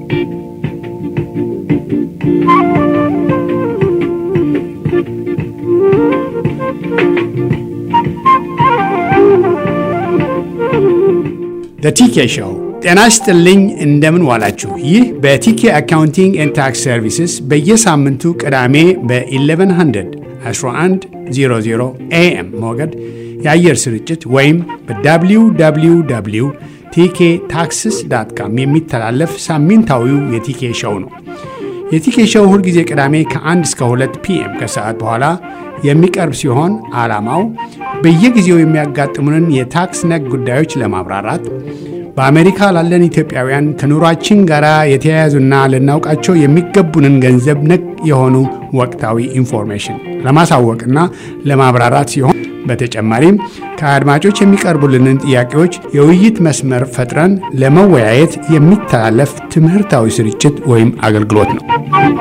ቲኬ ሾው ጤና ይስጥልኝ። እንደምን ዋላችሁ? ይህ በቲኬ አካውንቲንግ ኤንድ ታክስ ሰርቪስስ በየሳምንቱ ቅዳሜ በ1100 1100 ኤኤም ሞገድ የአየር ስርጭት ወይም በwww ቲኬ ታክስስ ዳት ካም የሚተላለፍ ሳምንታዊው የቲኬ ሾው ነው። የቲኬ ሾው ሁልጊዜ ቅዳሜ ከ1 እስከ 2 ፒኤም ከሰዓት በኋላ የሚቀርብ ሲሆን ዓላማው በየጊዜው የሚያጋጥሙንን የታክስ ነክ ጉዳዮች ለማብራራት በአሜሪካ ላለን ኢትዮጵያውያን ከኑሯችን ጋር የተያያዙና ልናውቃቸው የሚገቡንን ገንዘብ ነክ የሆኑ ወቅታዊ ኢንፎርሜሽን ለማሳወቅና ለማብራራት ሲሆን በተጨማሪም ከአድማጮች የሚቀርቡልንን ጥያቄዎች የውይይት መስመር ፈጥረን ለመወያየት የሚተላለፍ ትምህርታዊ ስርጭት ወይም አገልግሎት ነው።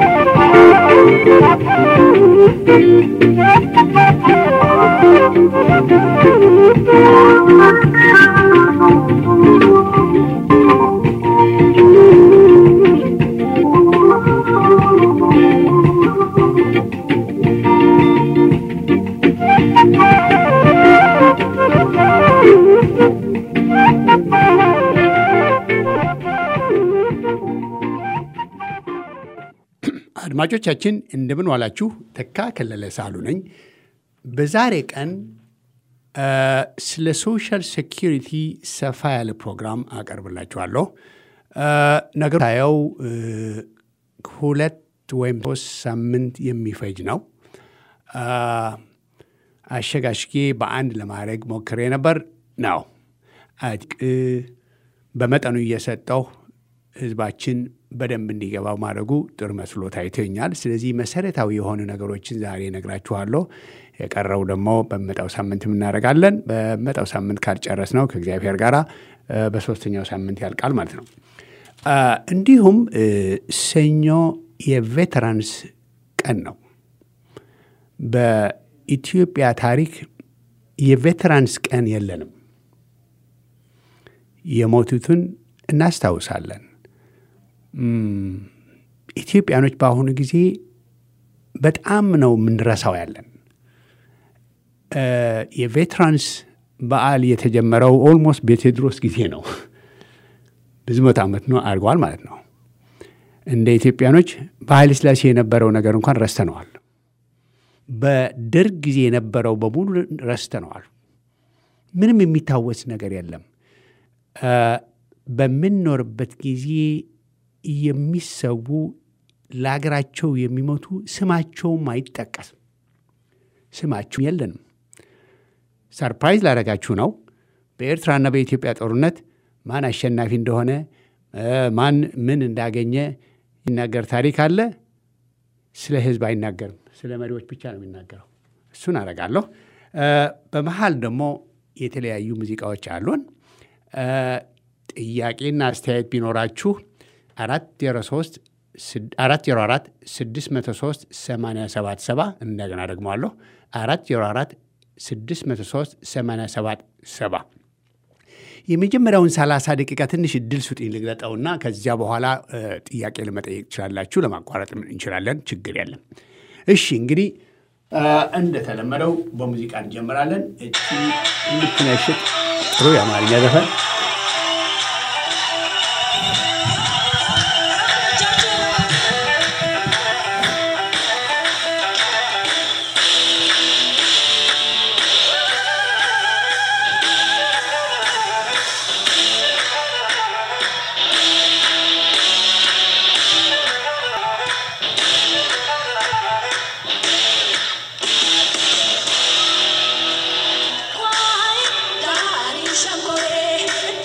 አድማጮቻችን እንደምን ዋላችሁ። ተካ ከለለ ሳሉ ነኝ። በዛሬ ቀን ስለ ሶሻል ሴኪሪቲ ሰፋ ያለ ፕሮግራም አቀርብላችኋለሁ። ነገሩ ታየው ሁለት ወይም ሶስት ሳምንት የሚፈጅ ነው። አሸጋሽጌ በአንድ ለማድረግ ሞክሬ ነበር ነው በመጠኑ እየሰጠው ህዝባችን በደንብ እንዲገባው ማድረጉ ጥሩ መስሎ ታይቶኛል። ስለዚህ መሰረታዊ የሆኑ ነገሮችን ዛሬ ነግራችኋለሁ። የቀረው ደግሞ በመጣው ሳምንት እናደርጋለን። በመጣው ሳምንት ካልጨረስ ነው ከእግዚአብሔር ጋር በሶስተኛው ሳምንት ያልቃል ማለት ነው። እንዲሁም ሰኞ የቬተራንስ ቀን ነው። በኢትዮጵያ ታሪክ የቬተራንስ ቀን የለንም። የሞቱትን እናስታውሳለን። ኢትዮጵያኖች በአሁኑ ጊዜ በጣም ነው የምንረሳው ያለን። የቬትራንስ በዓል የተጀመረው ኦልሞስት በቴዎድሮስ ጊዜ ነው። ብዙ መቶ ዓመት ነው አድርገዋል ማለት ነው። እንደ ኢትዮጵያኖች በኃይለ ሥላሴ የነበረው ነገር እንኳን ረስተነዋል። በደርግ ጊዜ የነበረው በሙሉ ረስተነዋል። ምንም የሚታወስ ነገር የለም። በምንኖርበት ጊዜ የሚሰዉ ለሀገራቸው የሚሞቱ ስማቸውም አይጠቀስም። ስማቸው የለንም። ሰርፕራይዝ ላደረጋችሁ ነው። በኤርትራና በኢትዮጵያ ጦርነት ማን አሸናፊ እንደሆነ ማን ምን እንዳገኘ ይናገር ታሪክ አለ። ስለ ሕዝብ አይናገርም። ስለ መሪዎች ብቻ ነው የሚናገረው። እሱን አደርጋለሁ። በመሀል ደግሞ የተለያዩ ሙዚቃዎች አሉን። ጥያቄና አስተያየት ቢኖራችሁ አራት ዜሮ ሶስት አራት ዜሮ አራት ስድስት መቶ ሶስት ሰማንያ ሰባት ሰባ እንደገና ደግመዋለሁ አራት ዜሮ አራት ስድስት መቶ ሶስት ሰማንያ ሰባት ሰባ የመጀመሪያውን ሰላሳ ደቂቃ ትንሽ እድል ስጡኝ ልግለጠውና ከዚያ በኋላ ጥያቄ ለመጠየቅ ትችላላችሁ። ለማቋረጥ እንችላለን፣ ችግር የለም። እሺ እንግዲህ እንደተለመደው በሙዚቃ እንጀምራለን። እቺ የምትነሽጥ ጥሩ የአማርኛ ዘፈን Why, Daddy Shambore?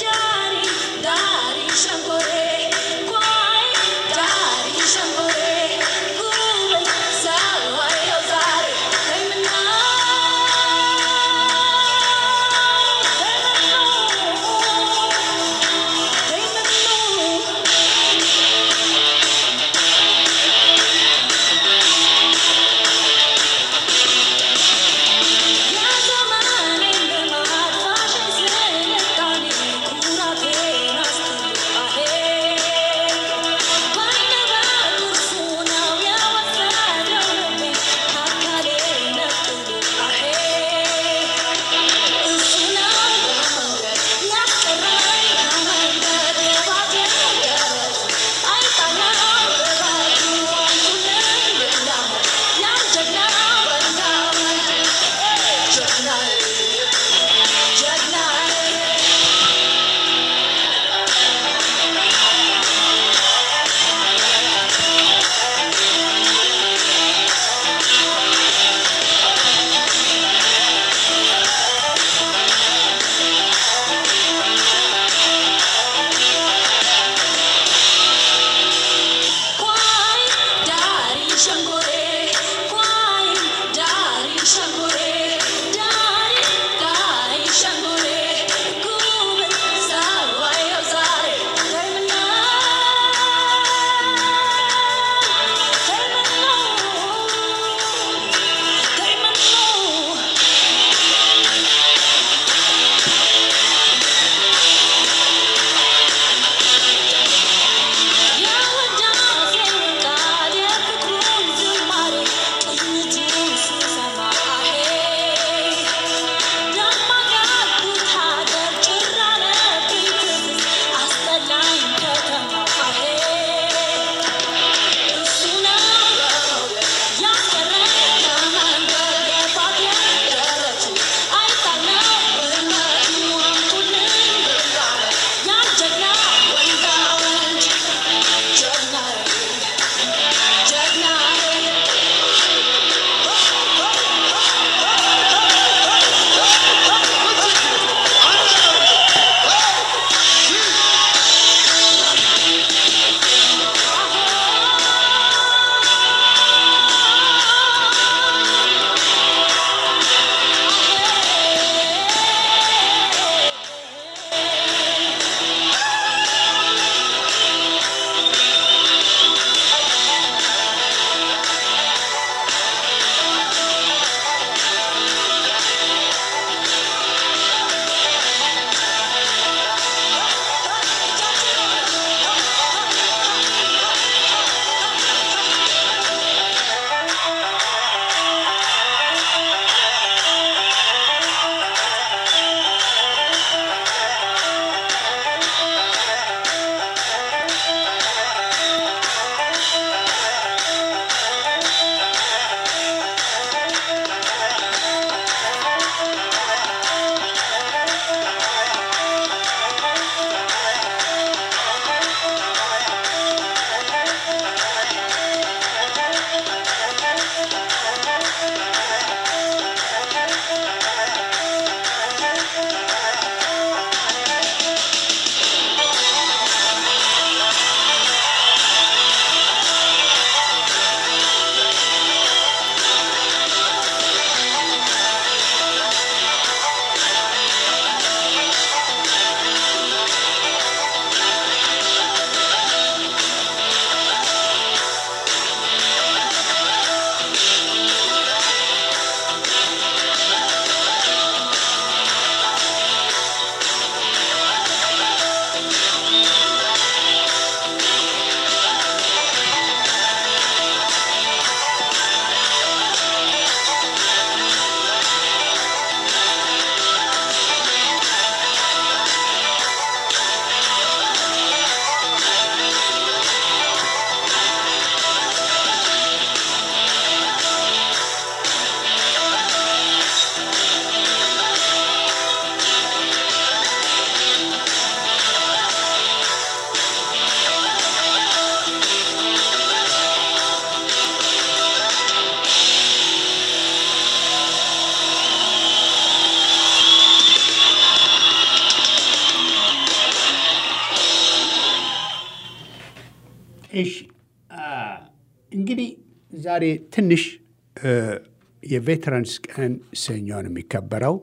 እሺ እንግዲህ ዛሬ ትንሽ የቬተራንስ ቀን ሰኞ ነው የሚከበረው።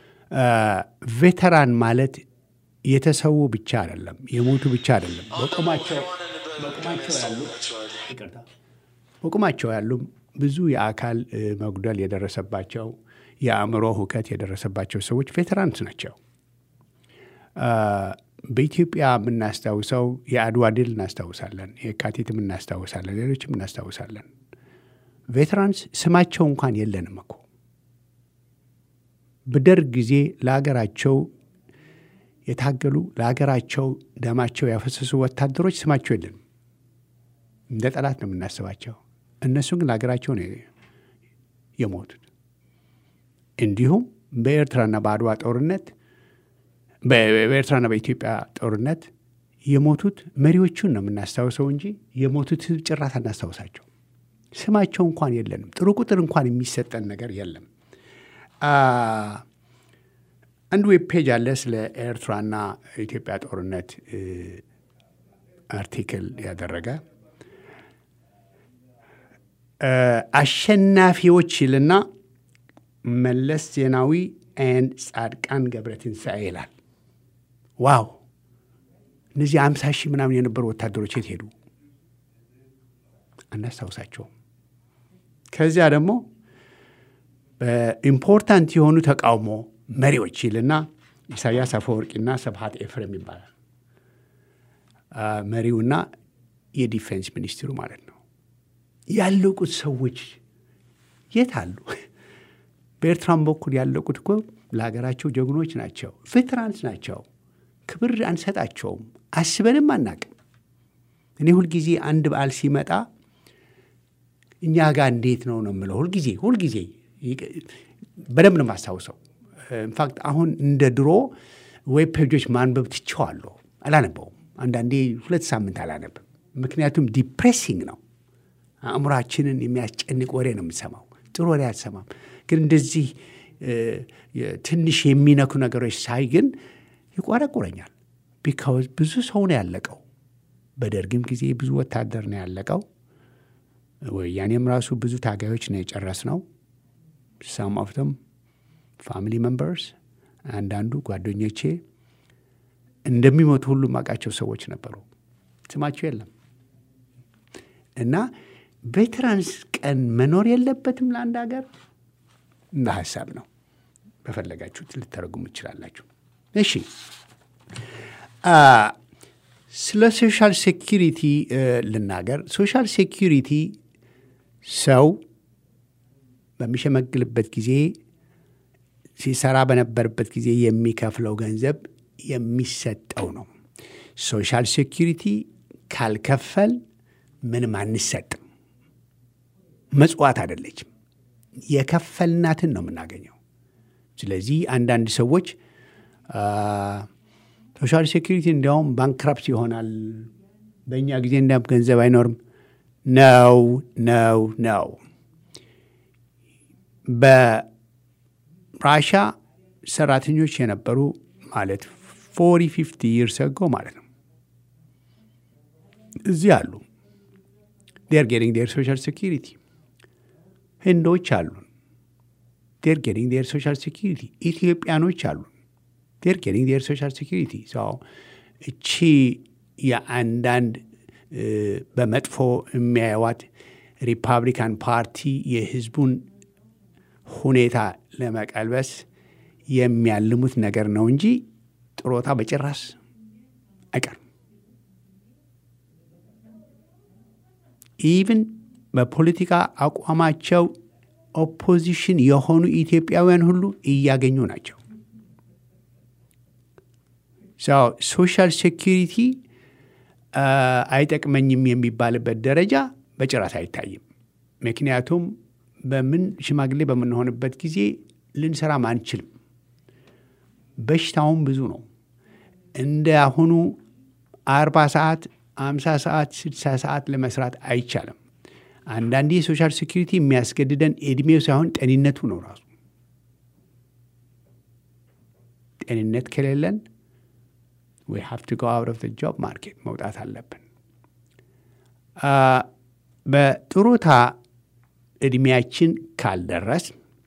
ቬተራን ማለት የተሰዉ ብቻ አይደለም፣ የሞቱ ብቻ አይደለም። በቁማቸው ያሉ ይቅርታ፣ በቁማቸው ያሉ ብዙ የአካል መጉደል የደረሰባቸው የአእምሮ ሁከት የደረሰባቸው ሰዎች ቬተራንስ ናቸው። በኢትዮጵያ የምናስታውሰው የአድዋ ድል እናስታውሳለን፣ የካቲትም እናስታውሳለን፣ ሌሎችም እናስታውሳለን። ቬተራንስ ስማቸው እንኳን የለንም እኮ በደርግ ጊዜ ለሀገራቸው የታገሉ ለሀገራቸው ደማቸው ያፈሰሱ ወታደሮች ስማቸው የለንም። እንደ ጠላት ነው የምናስባቸው። እነሱ ግን ለሀገራቸው ነው የሞቱት። እንዲሁም በኤርትራና በአድዋ ጦርነት በኤርትራና በኢትዮጵያ ጦርነት የሞቱት መሪዎቹን ነው የምናስታውሰው እንጂ የሞቱት ሕዝብ ጭራት አናስታውሳቸው። ስማቸው እንኳን የለንም። ጥሩ ቁጥር እንኳን የሚሰጠን ነገር የለም። አንድ ዌብ ፔጅ አለ ስለ ኤርትራና ኢትዮጵያ ጦርነት አርቲክል ያደረገ አሸናፊዎች ይልና መለስ ዜናዊ ኤንድ ጻድቃን ገብረትንሳኤ ይላል። ዋው! እነዚህ አምሳ ሺህ ምናምን የነበሩ ወታደሮች የት ሄዱ? አናስታውሳቸውም። ከዚያ ደግሞ በኢምፖርታንት የሆኑ ተቃውሞ መሪዎች ይልና ኢሳያስ አፈወርቂና ስብሐት ኤፍሬም ይባላል። መሪውና የዲፌንስ ሚኒስትሩ ማለት ነው። ያለቁት ሰዎች የት አሉ? በኤርትራም በኩል ያለቁት እኮ ለሀገራቸው ጀግኖች ናቸው፣ ቬትራንስ ናቸው። ክብር አንሰጣቸውም፣ አስበንም አናቅም። እኔ ሁልጊዜ አንድ በዓል ሲመጣ እኛ ጋር እንዴት ነው ነው የምለው። ሁልጊዜ ሁልጊዜ በደንብ ነው የማስታውሰው። ኢንፋክት አሁን እንደ ድሮ ዌብ ፔጆች ማንበብ ትቼዋለሁ፣ አላነበውም። አንዳንዴ ሁለት ሳምንት አላነብም። ምክንያቱም ዲፕሬሲንግ ነው። አእምሯችንን የሚያስጨንቅ ወሬ ነው የምሰማው። ጥሩ ወሬ አልሰማም። ግን እንደዚህ ትንሽ የሚነኩ ነገሮች ሳይ ግን ይቆረቁረኛል። ቢካውዝ ብዙ ሰው ነው ያለቀው። በደርግም ጊዜ ብዙ ወታደር ነው ያለቀው። ወያኔም ራሱ ብዙ ታጋዮች ነው የጨረስ ነው። ሳም ኦፍ ተም ፋሚሊ ሜምበርስ፣ አንዳንዱ ጓደኞቼ እንደሚሞቱ ሁሉ ማውቃቸው ሰዎች ነበሩ። ስማቸው የለም እና ቬተራንስ ቀን መኖር የለበትም ለአንድ ሀገር እንደ ሀሳብ ነው። በፈለጋችሁት ልተረጉሙ ትችላላችሁ። እሺ ስለ ሶሻል ሴኪሪቲ ልናገር። ሶሻል ሴኪሪቲ ሰው በሚሸመግልበት ጊዜ ሲሰራ በነበረበት ጊዜ የሚከፍለው ገንዘብ የሚሰጠው ነው። ሶሻል ሴኪሪቲ ካልከፈል ምንም አንሰጥም። መጽዋት አይደለችም። የከፈልናትን ነው የምናገኘው። ስለዚህ አንዳንድ ሰዎች ሶሻል ሴኪሪቲ እንዲያውም ባንክራፕት ይሆናል፣ በእኛ ጊዜ እንዳ ገንዘብ አይኖርም። ነው ነው ነው። በራሻ ሰራተኞች የነበሩ ማለት ፎሪ ፊፍቲ ይርስ አጎ ማለት ነው እዚህ አሉ። ዴር ጌቲንግ ዴር ሶሻል ሴኪሪቲ ህንዶች አሉን። ዴር ጌቲንግ ዴር ሶሻል ሴኪሪቲ ኢትዮጵያኖች አሉን። ዴር ጌቲንግ ዴር ሶሻል ሴኪሪቲ እቺ የአንዳንድ በመጥፎ የሚያየዋት ሪፐብሊካን ፓርቲ የህዝቡን ሁኔታ ለመቀልበስ የሚያልሙት ነገር ነው እንጂ ጥሮታ በጭራሽ አይቀርም። ኢቭን በፖለቲካ አቋማቸው ኦፖዚሽን የሆኑ ኢትዮጵያውያን ሁሉ እያገኙ ናቸው። ሶሻል ሴኪሪቲ አይጠቅመኝም የሚባልበት ደረጃ በጭራሽ አይታይም። ምክንያቱም በምን ሽማግሌ በምንሆንበት ጊዜ ልንሰራም አንችልም። በሽታውም ብዙ ነው። እንደ አሁኑ አርባ ሰዓት አምሳ ሰዓት ስድሳ ሰዓት ለመስራት አይቻልም። አንዳንዴ የሶሻል ሴኪሪቲ የሚያስገድደን እድሜው ሳይሆን ጤንነቱ ነው ራሱ። ጤንነት ከሌለን ዊ ሃቭ ቱ ጎ አውት ኦፍ ዘ ጆብ ማርኬት መውጣት አለብን። በጡረታ እድሜያችን ካልደረስ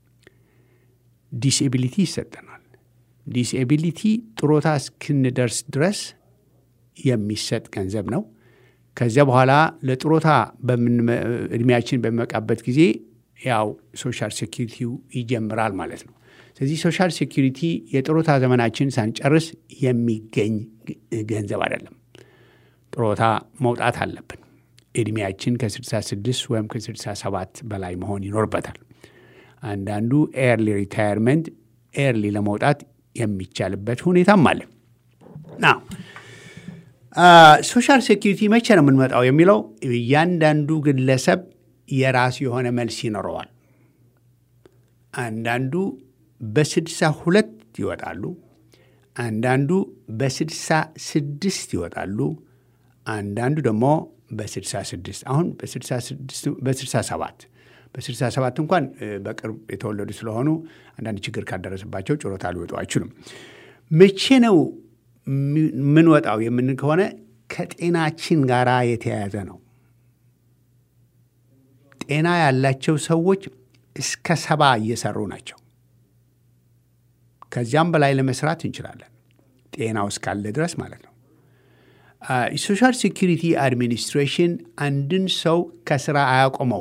ዲስኤቢሊቲ ይሰጠናል። ዲስኤቢሊቲ ጡረታ እስክንደርስ ድረስ የሚሰጥ ገንዘብ ነው። ከዚያ በኋላ ለጡረታ እድሜያችን በሚበቃበት ጊዜ ያው ሶሻል ሴኪሪቲው ይጀምራል ማለት ነው። ስለዚህ ሶሻል ሴኪሪቲ የጡረታ ዘመናችን ሳንጨርስ የሚገኝ ገንዘብ አይደለም። ጡረታ መውጣት አለብን። እድሜያችን ከ66 ወይም ከ67 በላይ መሆን ይኖርበታል። አንዳንዱ ኤርሊ ሪታየርመንት ኤርሊ ለመውጣት የሚቻልበት ሁኔታም አለ። ና ሶሻል ሴኪሪቲ መቼ ነው የምንመጣው የሚለው እያንዳንዱ ግለሰብ የራሱ የሆነ መልስ ይኖረዋል። አንዳንዱ በስድሳ ሁለት ይወጣሉ። አንዳንዱ በስድሳ ስድስት ይወጣሉ። አንዳንዱ ደግሞ በስድሳ ስድስት አሁን በስድሳ ሰባት በስድሳ ሰባት እንኳን በቅርብ የተወለዱ ስለሆኑ አንዳንድ ችግር ካደረሰባቸው ጡረታ ሊወጡ አይችሉም። መቼ ነው የምንወጣው የምን ከሆነ ከጤናችን ጋር የተያያዘ ነው። ጤና ያላቸው ሰዎች እስከ ሰባ እየሰሩ ናቸው። ከዚያም በላይ ለመስራት እንችላለን፣ ጤናው እስካለ ድረስ ማለት ነው። የሶሻል ሴኪሪቲ አድሚኒስትሬሽን አንድን ሰው ከስራ አያቆመው።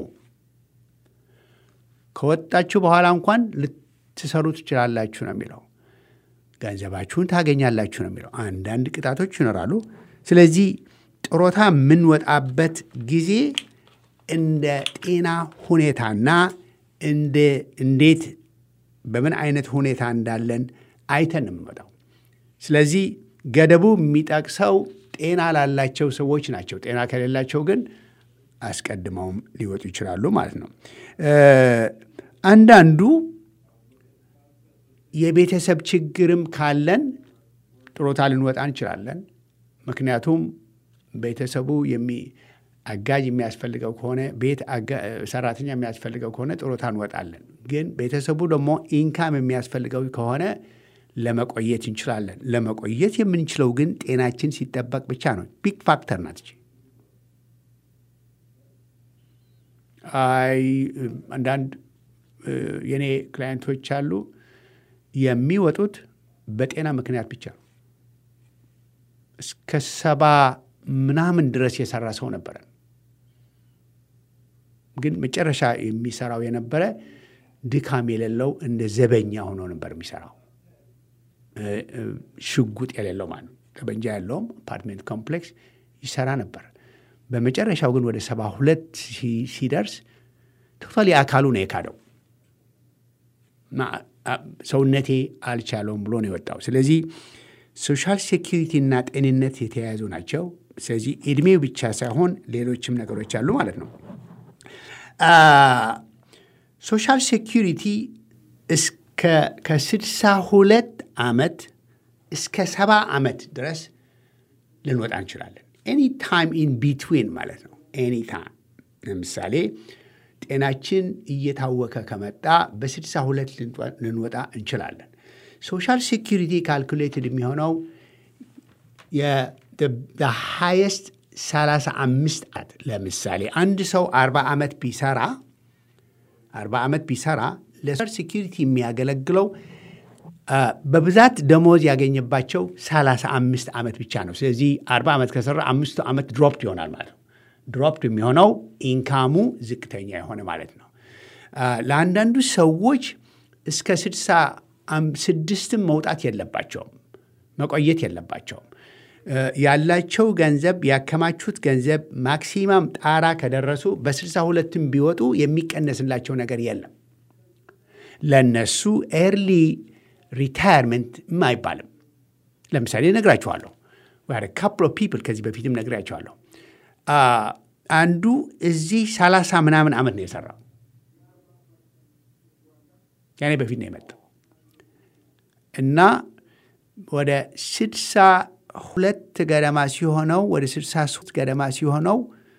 ከወጣችሁ በኋላ እንኳን ልትሰሩ ትችላላችሁ ነው የሚለው። ገንዘባችሁን ታገኛላችሁ ነው የሚለው። አንዳንድ ቅጣቶች ይኖራሉ። ስለዚህ ጡረታ የምንወጣበት ጊዜ እንደ ጤና ሁኔታና እንዴት በምን አይነት ሁኔታ እንዳለን አይተን የምንወጣው። ስለዚህ ገደቡ የሚጠቅሰው ጤና ላላቸው ሰዎች ናቸው። ጤና ከሌላቸው ግን አስቀድመውም ሊወጡ ይችላሉ ማለት ነው። አንዳንዱ የቤተሰብ ችግርም ካለን ጡረታ ልንወጣ እንችላለን። ምክንያቱም ቤተሰቡ አጋዥ የሚያስፈልገው ከሆነ ቤት ሰራተኛ የሚያስፈልገው ከሆነ ጡረታ እንወጣለን። ግን ቤተሰቡ ደግሞ ኢንካም የሚያስፈልገው ከሆነ ለመቆየት እንችላለን። ለመቆየት የምንችለው ግን ጤናችን ሲጠበቅ ብቻ ነው። ቢግ ፋክተር ናት። አይ አንዳንድ የኔ ክላይንቶች አሉ የሚወጡት በጤና ምክንያት ብቻ ነው። እስከ ሰባ ምናምን ድረስ የሰራ ሰው ነበረ። ግን መጨረሻ የሚሰራው የነበረ ድካም የሌለው እንደ ዘበኛ ሆኖ ነበር የሚሰራው። ሽጉጥ የሌለው ማለት ነው። ጠበንጃ ያለውም አፓርትሜንት ኮምፕሌክስ ይሰራ ነበር። በመጨረሻው ግን ወደ ሰባ ሁለት ሲደርስ ቶታሊ አካሉ ነው የካደው። ሰውነቴ አልቻለውም ብሎ ነው የወጣው። ስለዚህ ሶሻል ሴኪሪቲ እና ጤንነት የተያያዙ ናቸው። ስለዚህ እድሜው ብቻ ሳይሆን ሌሎችም ነገሮች አሉ ማለት ነው። ሶሻል ሴኪሪቲ እስከ ከስድሳ ሁለት ዓመት እስከ ሰባ ዓመት ድረስ ልንወጣ እንችላለን። ኤኒ ታይም ኢን ቢትዊን ማለት ነው። ኤኒ ታይም ለምሳሌ ጤናችን እየታወከ ከመጣ በስድሳ ሁለት ልንወጣ እንችላለን። ሶሻል ሴኪሪቲ ካልኩሌትድ የሚሆነው ሃየስት 35 ዓመት ለምሳሌ አንድ ሰው 40 ዓመት ቢሰራ 40 ዓመት ቢሰራ ለሶሻል ሴኪሪቲ የሚያገለግለው በብዛት ደሞዝ ያገኘባቸው 35 ዓመት ብቻ ነው። ስለዚህ 40 ዓመት ከሰራ አምስቱ ዓመት ድሮፕት ይሆናል ማለት ነው። ድሮፕት የሚሆነው ኢንካሙ ዝቅተኛ የሆነ ማለት ነው። ለአንዳንዱ ሰዎች እስከ 66ም መውጣት የለባቸውም፣ መቆየት የለባቸውም። ያላቸው ገንዘብ ያከማቹት ገንዘብ ማክሲማም ጣራ ከደረሱ በስልሳ ሁለትም ቢወጡ የሚቀነስላቸው ነገር የለም። ለነሱ ኤርሊ ሪታየርመንት አይባልም። ለምሳሌ ነግራችኋለሁ። ካፕል ኦፍ ፒፕል ከዚህ በፊትም ነግራችኋለሁ። አንዱ እዚህ ሰላሳ ምናምን ዓመት ነው የሰራው። ያኔ በፊት ነው የመጣው እና ወደ ስድሳ ሁለት ገደማ ሲሆነው ወደ ስድሳ ሶስት ገደማ ሲሆነው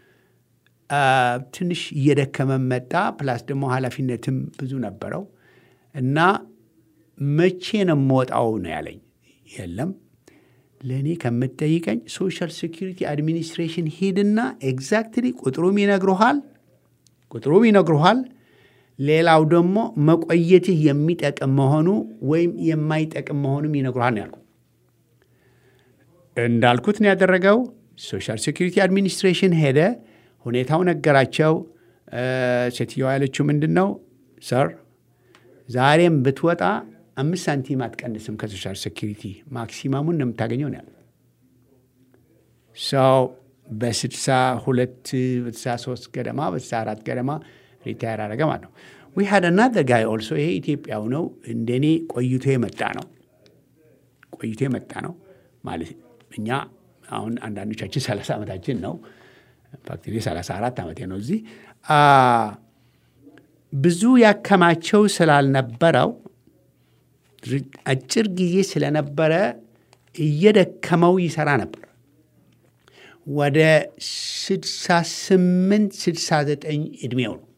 ትንሽ እየደከመ መጣ። ፕላስ ደግሞ ኃላፊነትም ብዙ ነበረው እና መቼ ነው የምወጣው ነው ያለኝ። የለም ለእኔ ከምትጠይቀኝ ሶሻል ሴኪሪቲ አድሚኒስትሬሽን ሂድና ኤግዛክትሊ ቁጥሩም ይነግሩሃል ቁጥሩም ይነግሩሃል። ሌላው ደግሞ መቆየትህ የሚጠቅም መሆኑ ወይም የማይጠቅም መሆኑም ይነግሩሃል ነው ያልኩት። እንዳልኩት ነው ያደረገው። ሶሻል ሴኪሪቲ አድሚኒስትሬሽን ሄደ፣ ሁኔታው ነገራቸው። ሴትዮዋ ያለችው ምንድን ነው? ሰር ዛሬም ብትወጣ አምስት ሳንቲም አትቀንስም ከሶሻል ሴኪሪቲ ማክሲማሙን ነው የምታገኘው ነው ያለው። ሰው በስድሳ ሁለት በስድሳ ሶስት ገደማ በስድሳ አራት ገደማ ሪታየር አደረገ ማለት ነው። ዊ ሀድ አናዘር ጋይ ኦልሶ ይሄ ኢትዮጵያው ነው እንደኔ ቆይቶ የመጣ ነው ቆይቶ የመጣ ነው ማለት እኛ አሁን አንዳንዶቻችን ሰላሳ ዓመታችን ነው። ኢንፋክት እኔ ሰላሳ አራት ዓመቴ ነው እዚህ ብዙ ያከማቸው ስላልነበረው አጭር ጊዜ ስለነበረ እየደከመው ይሰራ ነበር። ወደ 68 69 ዕድሜው ነው።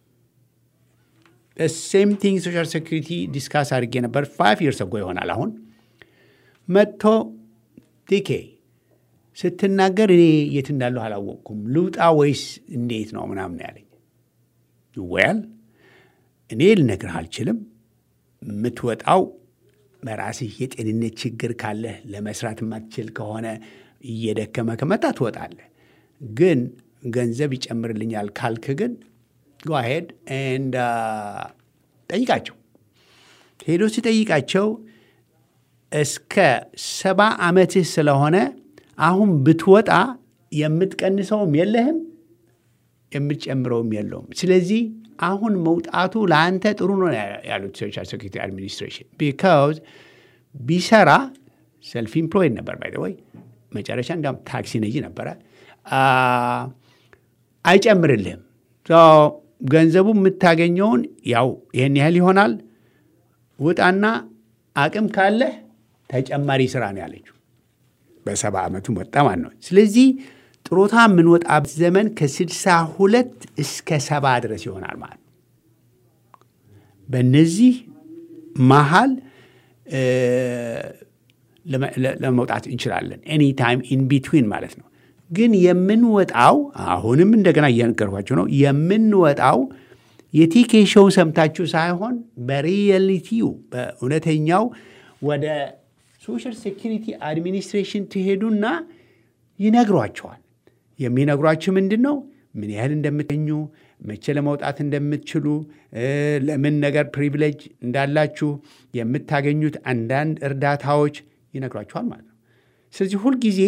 ሴም ቲንግ ሶሻል ሴኩሪቲ ዲስካስ አድርጌ ነበር። ፋይቭ ይርስ ጎ ይሆናል። አሁን መጥቶ ቲኬ ስትናገር እኔ የት እንዳለሁ አላወቅኩም፣ ልውጣ ወይስ እንዴት ነው ምናምን ያለኝ። ወያል እኔ ልነግርህ አልችልም። የምትወጣው በራስህ የጤንነት ችግር ካለህ ለመስራት የማትችል ከሆነ እየደከመ ከመጣ ትወጣለህ። ግን ገንዘብ ይጨምርልኛል ካልክ ግን ጓሄድ ኤንድ ጠይቃቸው። ሄዶ ሲጠይቃቸው እስከ ሰባ ዓመትህ ስለሆነ አሁን ብትወጣ የምትቀንሰውም የለህም የምትጨምረውም የለውም። ስለዚህ አሁን መውጣቱ ለአንተ ጥሩ ነው ያሉት ሶሻል ሴኩሪቲ አድሚኒስትሬሽን ቢካዝ ቢሰራ ሰልፍ ኢምፕሎይድ ነበር ባይ ወይ መጨረሻ እንዲያውም ታክሲ ነጂ ነበረ። አይጨምርልህም። ገንዘቡ የምታገኘውን ያው ይህን ያህል ይሆናል። ውጣና አቅም ካለህ ተጨማሪ ስራ ነው ያለችው። በሰባ ዓመቱ ወጣ ማለት ነው። ስለዚህ ጥሮታ የምንወጣበት ዘመን ከስድሳ ሁለት እስከ ሰባ ድረስ ይሆናል ማለት ነው። በእነዚህ መሀል ለመውጣት እንችላለን። ኤኒ ታይም ኢን ቢትዊን ማለት ነው። ግን የምንወጣው አሁንም እንደገና እየነገርኳቸው ነው። የምንወጣው የቲኬ ሾው ሰምታችሁ ሳይሆን በሪያሊቲው በእውነተኛው ወደ ሶሻል ሴኪሪቲ አድሚኒስትሬሽን ትሄዱና ይነግሯቸዋል። የሚነግሯችሁ ምንድን ነው? ምን ያህል እንደምትኙ፣ መቼ ለመውጣት እንደምትችሉ፣ ለምን ነገር ፕሪቪሌጅ እንዳላችሁ፣ የምታገኙት አንዳንድ እርዳታዎች ይነግሯችኋል ማለት ነው። ስለዚህ ሁልጊዜ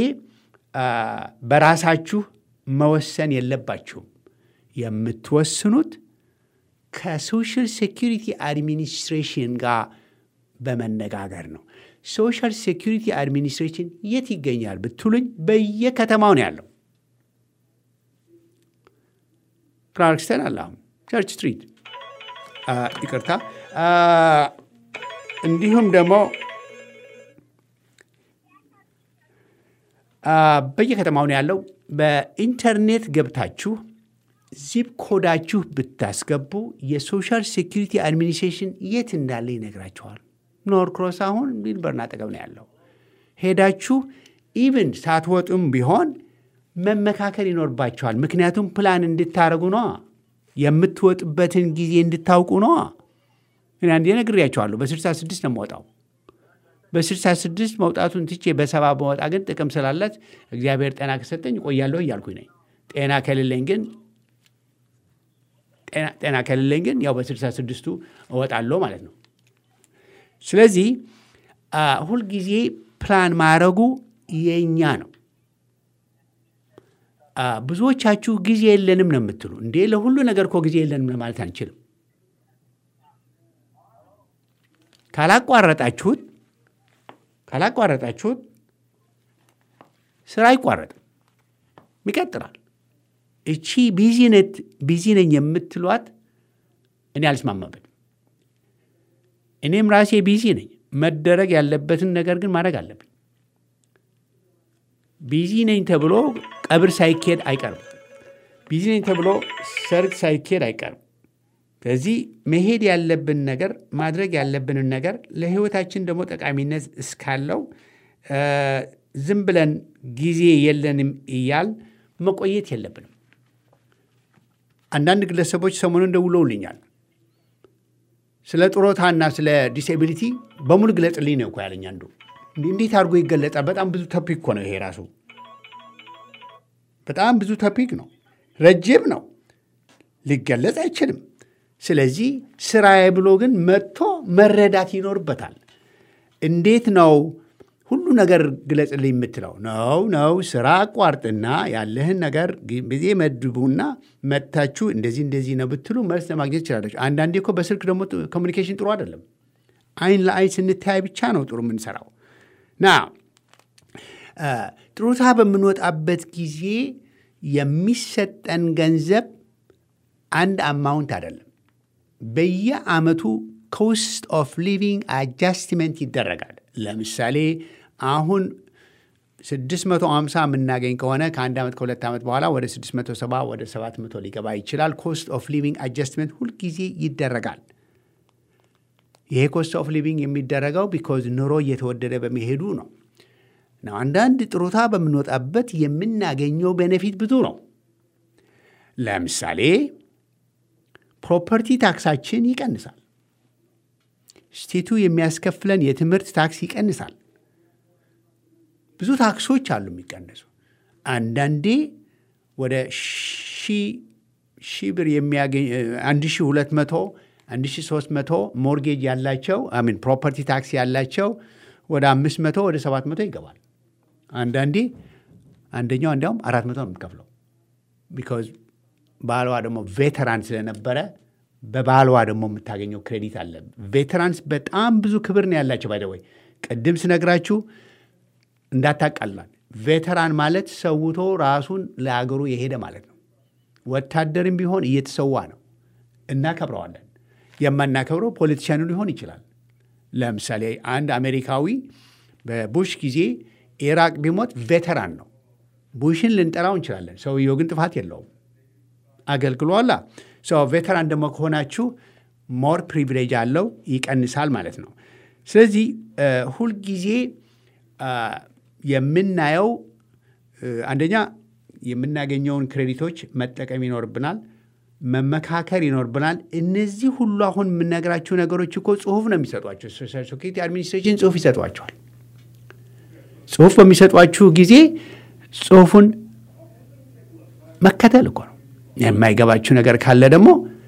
በራሳችሁ መወሰን የለባችሁም። የምትወስኑት ከሶሻል ሴኪሪቲ አድሚኒስትሬሽን ጋር በመነጋገር ነው። ሶሻል ሴኪሪቲ አድሚኒስትሬሽን የት ይገኛል ብትሉኝ በየከተማው ነው ያለው። ክላርክስተን አለ፣ አሁን ቸርች ስትሪት ይቅርታ። እንዲሁም ደግሞ በየከተማው ነው ያለው። በኢንተርኔት ገብታችሁ ዚፕ ኮዳችሁ ብታስገቡ የሶሻል ሴኪሪቲ አድሚኒስትሬሽን የት እንዳለ ይነግራችኋል። ኖርክሮስ አሁን ቢልበርን አጠገብ ነው ያለው። ሄዳችሁ ኢቭን ሳትወጡም ቢሆን መመካከል ይኖርባችኋል። ምክንያቱም ፕላን እንድታደርጉ ነዋ፣ የምትወጡበትን ጊዜ እንድታውቁ ነዋ። እኔ አንዴ ነግሬያችኋለሁ። በስልሳ ስድስት ነው የምወጣው። በስልሳ ስድስት መውጣቱን ትቼ በሰባ በወጣ ግን ጥቅም ስላላት እግዚአብሔር ጤና ከሰጠኝ እቆያለሁ እያልኩኝ ነኝ። ጤና ከሌለኝ ግን ጤና ከሌለኝ ግን ያው በስልሳ ስድስቱ እወጣለሁ ማለት ነው። ስለዚህ ሁልጊዜ ፕላን ማድረጉ የእኛ ነው። ብዙዎቻችሁ ጊዜ የለንም ነው የምትሉ። እንዴ ለሁሉ ነገር እኮ ጊዜ የለንም ለማለት አንችልም። ካላቋረጣችሁት ካላቋረጣችሁት ስራ አይቋረጥም፣ ይቀጥላል። እቺ ቢዚነት ቢዚ ነኝ የምትሏት እኔ አልስማማበትም። እኔም ራሴ ቢዚ ነኝ። መደረግ ያለበትን ነገር ግን ማድረግ አለብኝ። ቢዚ ነኝ ተብሎ ቀብር ሳይኬድ አይቀርም። ቢዚ ነኝ ተብሎ ሰርግ ሳይኬድ አይቀርም። ስለዚህ መሄድ ያለብን ነገር ማድረግ ያለብንን ነገር ለሕይወታችን ደግሞ ጠቃሚነት እስካለው ዝም ብለን ጊዜ የለንም እያል መቆየት የለብንም። አንዳንድ ግለሰቦች ሰሞኑን ደውለውልኛል። ስለ ጡረታና ስለ ዲስኤቢሊቲ በሙሉ ግለጽልኝ ነው እኮ ያለኝ አንዱ። እንዴት አድርጎ ይገለጻል? በጣም ብዙ ቶፒክ እኮ ነው ይሄ ራሱ በጣም ብዙ ቶፒክ ነው፣ ረጅም ነው፣ ሊገለጽ አይችልም። ስለዚህ ስራዬ ብሎ ግን መጥቶ መረዳት ይኖርበታል። እንዴት ነው ሁሉ ነገር ግለጽልኝ የምትለው? ነው ነው ስራ አቋርጥና ያለህን ነገር ጊዜ መድቡና መጥታችሁ እንደዚህ እንደዚህ ነው ብትሉ መልስ ለማግኘት ትችላለች። አንዳንዴ እኮ በስልክ ደግሞ ኮሚኒኬሽን ጥሩ አይደለም። አይን ለአይን ስንተያይ ብቻ ነው ጥሩ የምንሰራው ና ጡረታ በምንወጣበት ጊዜ የሚሰጠን ገንዘብ አንድ አማውንት አይደለም። በየአመቱ ኮስት ኦፍ ሊቪንግ አጃስትመንት ይደረጋል። ለምሳሌ አሁን 650 የምናገኝ ከሆነ ከአንድ ዓመት ከሁለት ዓመት በኋላ ወደ 670 ወደ 700 ሊገባ ይችላል። ኮስት ኦፍ ሊቪንግ አጃስትመንት ሁልጊዜ ይደረጋል። ይሄ ኮስት ኦፍ ሊቪንግ የሚደረገው ቢኮዝ ኑሮ እየተወደደ በመሄዱ ነው። ነው አንዳንድ ጡረታ በምንወጣበት የምናገኘው ቤኔፊት ብዙ ነው። ለምሳሌ ፕሮፐርቲ ታክሳችን ይቀንሳል። ስቴቱ የሚያስከፍለን የትምህርት ታክስ ይቀንሳል። ብዙ ታክሶች አሉ የሚቀንሱ። አንዳንዴ ወደ ሺህ ብር የሚያገኝ አንድ ሺህ ሁለት መቶ አንድ ሺህ ሶስት መቶ ሞርጌጅ ያላቸው ሚን ፕሮፐርቲ ታክስ ያላቸው ወደ አምስት መቶ ወደ ሰባት መቶ ይገባል። አንዳንዴ አንደኛው እንዲያውም አራት መቶ ነው የምትከፍለው። ቢካዝ ባሏ ደግሞ ቬተራን ስለነበረ በባሏ ደግሞ የምታገኘው ክሬዲት አለ። ቬተራንስ በጣም ብዙ ክብር ነው ያላቸው። ባይደወይ ቅድም ስነግራችሁ እንዳታቃላል። ቬተራን ማለት ሰውቶ ራሱን ለአገሩ የሄደ ማለት ነው። ወታደርም ቢሆን እየተሰዋ ነው። እናከብረዋለን። የማናከብረው ፖለቲሽያኑ ሊሆን ይችላል። ለምሳሌ አንድ አሜሪካዊ በቡሽ ጊዜ ኢራቅ ቢሞት ቬተራን ነው። ቡሽን ልንጠራው እንችላለን። ሰውየው ግን ጥፋት የለውም፣ አገልግሏላ። ቬተራን ደግሞ ከሆናችሁ ሞር ፕሪቪሌጅ አለው፣ ይቀንሳል ማለት ነው። ስለዚህ ሁልጊዜ የምናየው አንደኛ የምናገኘውን ክሬዲቶች መጠቀም ይኖርብናል፣ መመካከር ይኖርብናል። እነዚህ ሁሉ አሁን የምነግራችሁ ነገሮች እኮ ጽሁፍ ነው የሚሰጧቸው። ሶሻል ሴኩሪቲ አድሚኒስትሬሽን ጽሁፍ ይሰጧቸዋል። ጽሁፍ በሚሰጧችሁ ጊዜ ጽሁፉን መከተል እኮ ነው። የማይገባችሁ ነገር ካለ ደግሞ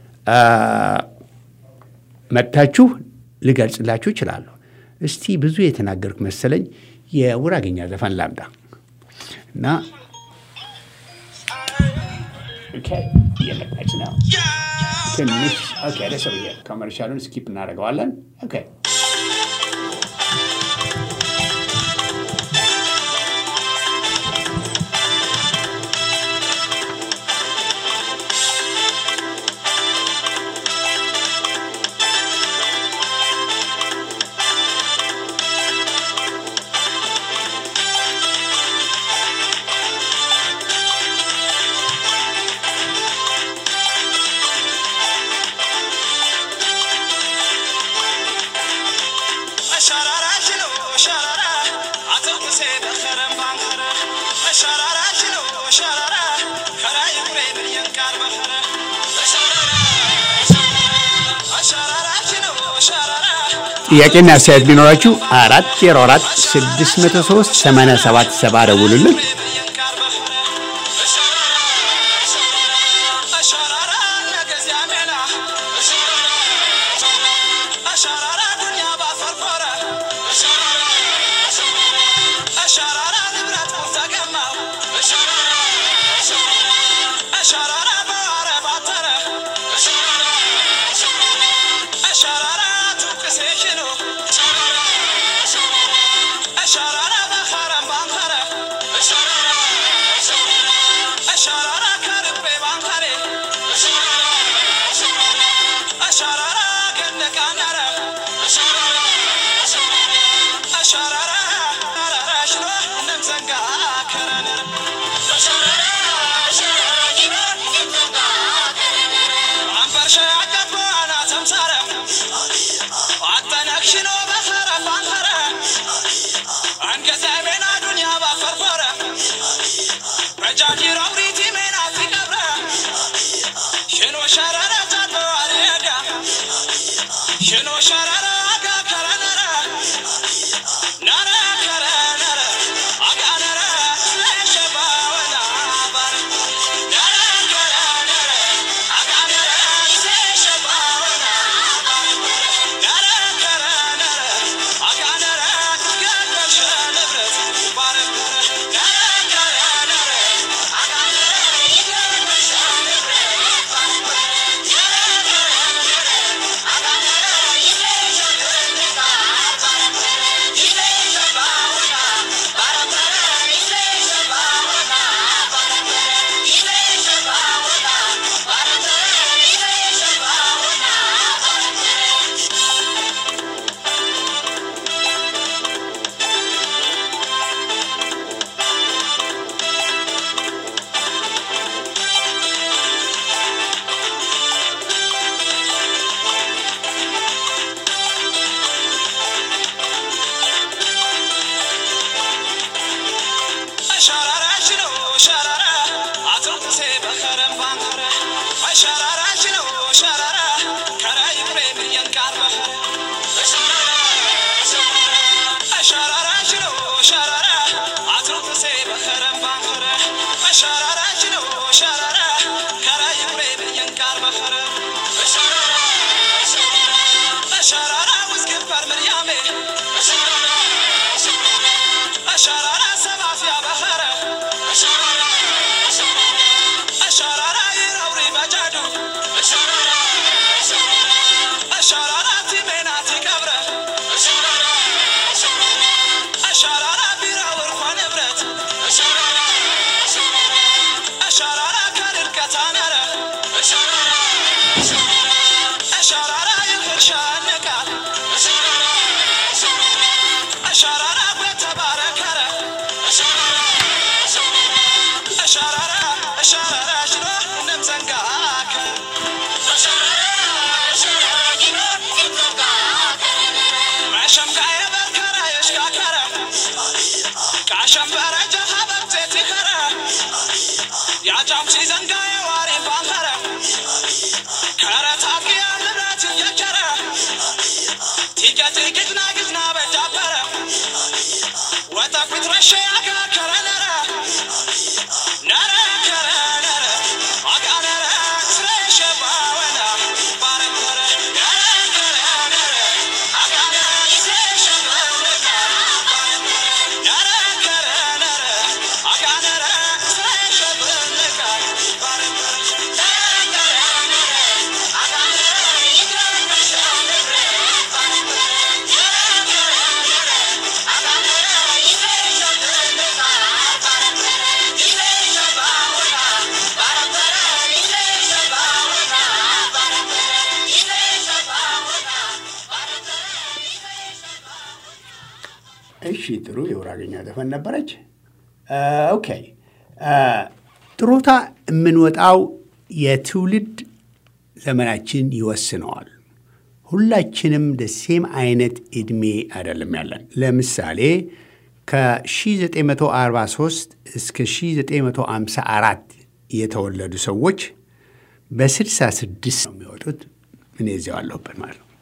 መጥታችሁ ልገልጽላችሁ እችላለሁ። እስቲ ብዙ የተናገርኩ መሰለኝ። የውራገኛ ዘፈን ላምጣ እና እየመጣች ነው ትንሽ ደስ ብዬ ኮመርሻሉን ስኪፕ እናደርገዋለን። ኦኬ ጥያቄና አስተያየት ቢኖራችሁ አራት ዜሮ አራት ስድስት መቶ ሶስት ሰማንያ ሰባት ሰባ ደውሉልን። Sharara, እሺ ጥሩ የውራገኛ ዘፈን ነበረች። ኦኬ ጥሮታ የምንወጣው የትውልድ ዘመናችን ይወስነዋል። ሁላችንም ደሴም አይነት ዕድሜ አይደለም ያለን። ለምሳሌ ከ1943 እስከ 1954 የተወለዱ ሰዎች በ66 ነው የሚወጡት። እኔ እዚያው አለሁበት ማለት ነው።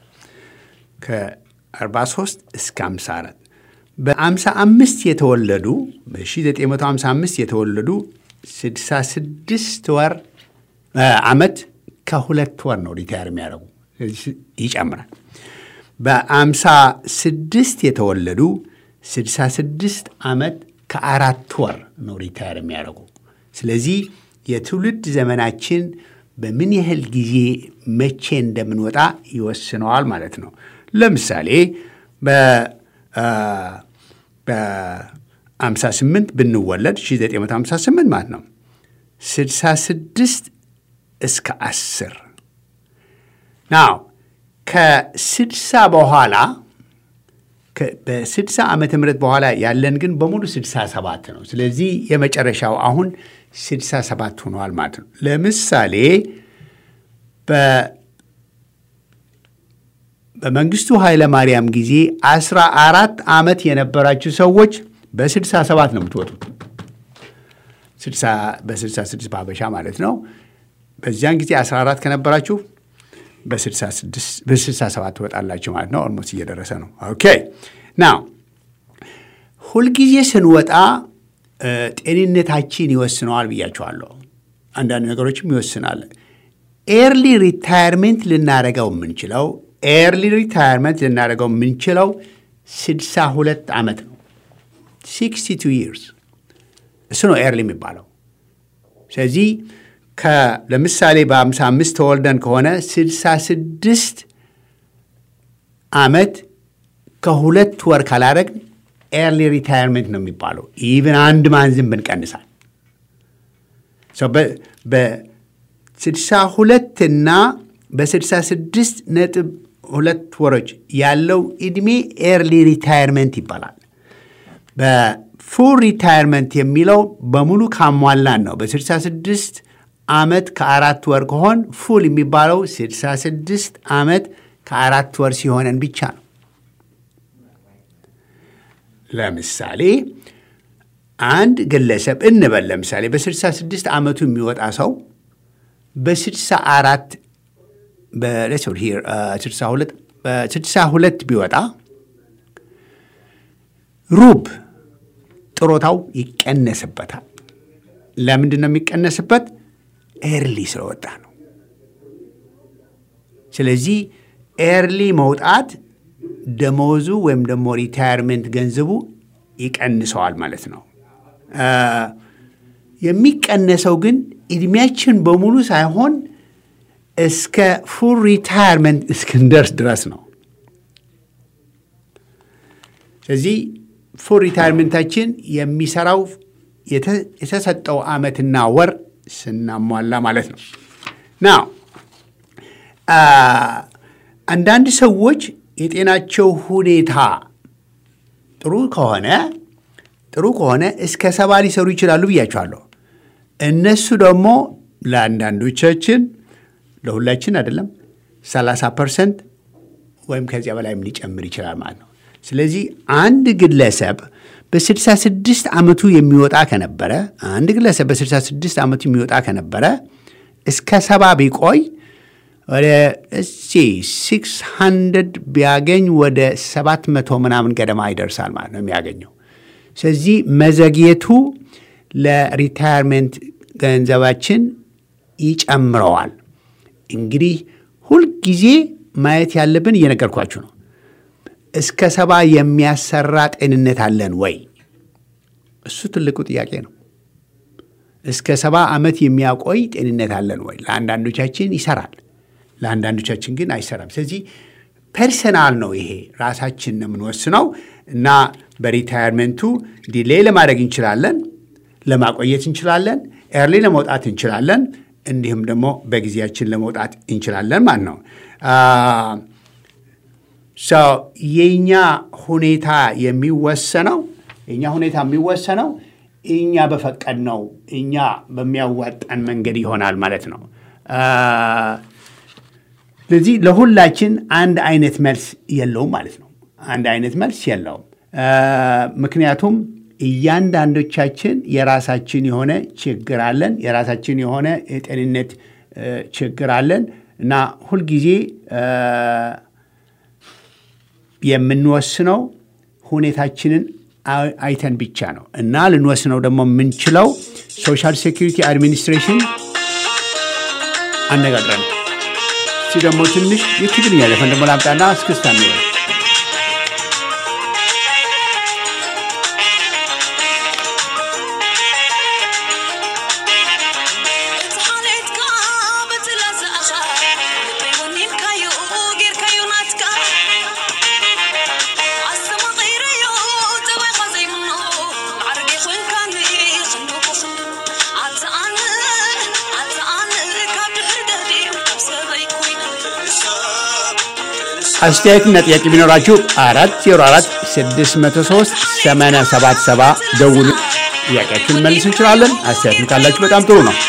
ከ43 እስከ 54 በ55 የተወለዱ በ1955 የተወለዱ 66 ወር ዓመት ከሁለት ወር ነው ሪታየር የሚያደርጉ ይጨምራል። በ56 የተወለዱ 66 ዓመት ከአራት ወር ነው ሪታየር የሚያደርጉ። ስለዚህ የትውልድ ዘመናችን በምን ያህል ጊዜ መቼ እንደምንወጣ ይወስነዋል ማለት ነው። ለምሳሌ በ58 ብንወለድ 1958 ማለት ነው 66 እስከ 10 ናው ከ60 በኋላ በ60 ዓመተ ምህረት በኋላ ያለን ግን በሙሉ 67 ነው። ስለዚህ የመጨረሻው አሁን 67 ሆነዋል ማለት ነው። ለምሳሌ በመንግስቱ ኃይለ ማርያም ጊዜ 14 ዓመት የነበራችሁ ሰዎች በ67 ነው የምትወጡት። በ66 በአበሻ ማለት ነው። በዚያን ጊዜ 14 ከነበራችሁ በ67 ትወጣላችሁ ማለት ነው። ኦልሞስት እየደረሰ ነው። ኦኬ ናው ሁልጊዜ ስንወጣ ጤንነታችን ይወስነዋል ብያችኋለሁ። አንዳንድ ነገሮችም ይወስናል። ኤርሊ ሪታየርሜንት ልናደርገው የምንችለው ኤርሊ ሪታየርሜንት ልናደርገው የምንችለው 62 ዓመት ነው። 62 ይርስ እሱ ነው ኤርሊ የሚባለው። ስለዚህ ለምሳሌ በ55 ተወልደን ከሆነ 66 ዓመት ከሁለት ወር ካላረግ ኤርሊ ሪታየርሜንት ነው የሚባለው። ኢቭን አንድ ማንዝም ብንቀንሳል በ62 እና በ66 ነጥብ ሁለት ወሮች ያለው ዕድሜ ኤርሊ ሪታየርሜንት ይባላል። በፉል ሪታየርመንት የሚለው በሙሉ ካሟላን ነው። በ66 ዓመት ከአራት ወር ከሆን ፉል የሚባለው 66 ዓመት ከአራት ወር ሲሆነን ብቻ ነው። ለምሳሌ አንድ ግለሰብ እንበል ለምሳሌ በ66 ዓመቱ የሚወጣ ሰው በ64 በ62 ቢወጣ ሩብ ጥሮታው ይቀነስበታል። ለምንድን ነው የሚቀነስበት? ኤርሊ ስለወጣ ነው። ስለዚህ ኤርሊ መውጣት ደመወዙ ወይም ደግሞ ሪታየርሜንት ገንዘቡ ይቀንሰዋል ማለት ነው። የሚቀነሰው ግን ዕድሜያችን በሙሉ ሳይሆን እስከ ፉል ሪታየርመንት እስክንደርስ ድረስ ነው። ስለዚህ ፉል ሪታየርመንታችን የሚሰራው የተሰጠው ዓመትና ወር ስናሟላ ማለት ነው። ናው አንዳንድ ሰዎች የጤናቸው ሁኔታ ጥሩ ከሆነ ጥሩ ከሆነ እስከ ሰባ ሊሰሩ ይችላሉ ብያቸዋለሁ። እነሱ ደግሞ ለአንዳንዶቻችን ለሁላችን አይደለም 30 ፐርሰንት ወይም ከዚያ በላይም ሊጨምር ይችላል ማለት ነው። ስለዚህ አንድ ግለሰብ በ66 ዓመቱ የሚወጣ ከነበረ አንድ ግለሰብ በ66 ዓመቱ የሚወጣ ከነበረ እስከ ሰባ ቢቆይ ወደ እሲ 600 ቢያገኝ ወደ 700 ምናምን ገደማ ይደርሳል ማለት ነው የሚያገኘው። ስለዚህ መዘግየቱ ለሪታየርሜንት ገንዘባችን ይጨምረዋል። እንግዲህ ሁልጊዜ ማየት ያለብን እየነገርኳችሁ ነው። እስከ ሰባ የሚያሰራ ጤንነት አለን ወይ? እሱ ትልቁ ጥያቄ ነው። እስከ ሰባ ዓመት የሚያቆይ ጤንነት አለን ወይ? ለአንዳንዶቻችን ይሰራል፣ ለአንዳንዶቻችን ግን አይሰራም። ስለዚህ ፐርሰናል ነው ይሄ፣ ራሳችን ነው የምንወስነው እና በሪታየርሜንቱ ዲሌይ ለማድረግ እንችላለን፣ ለማቆየት እንችላለን፣ ኤርሊ ለመውጣት እንችላለን፣ እንዲሁም ደግሞ በጊዜያችን ለመውጣት እንችላለን ማለት ነው። የእኛ ሁኔታ የሚወሰነው የእኛ ሁኔታ የሚወሰነው እኛ በፈቀድነው እኛ በሚያዋጣን መንገድ ይሆናል ማለት ነው። ስለዚህ ለሁላችን አንድ አይነት መልስ የለውም ማለት ነው። አንድ አይነት መልስ የለውም። ምክንያቱም እያንዳንዶቻችን የራሳችን የሆነ ችግር አለን፣ የራሳችን የሆነ የጤንነት ችግር አለን እና ሁልጊዜ የምንወስነው ሁኔታችንን አይተን ብቻ ነው እና ልንወስነው ደግሞ የምንችለው ሶሻል ሴኪሪቲ አድሚኒስትሬሽን አነጋግረን እሲ ደግሞ ትንሽ የትግርኛ ዘፈን ደግሞ ላምጣና እስክስታ ነው አስተያየትና ጥያቄ ቢኖራችሁ አራት ዜሮ አራት ስድስት መቶ ሶስት ሰማንያ ሰባት ሰባ ደውሉ። ጥያቄያችሁን መልስ እንችላለን። አስተያየትም ካላችሁ በጣም ጥሩ ነው።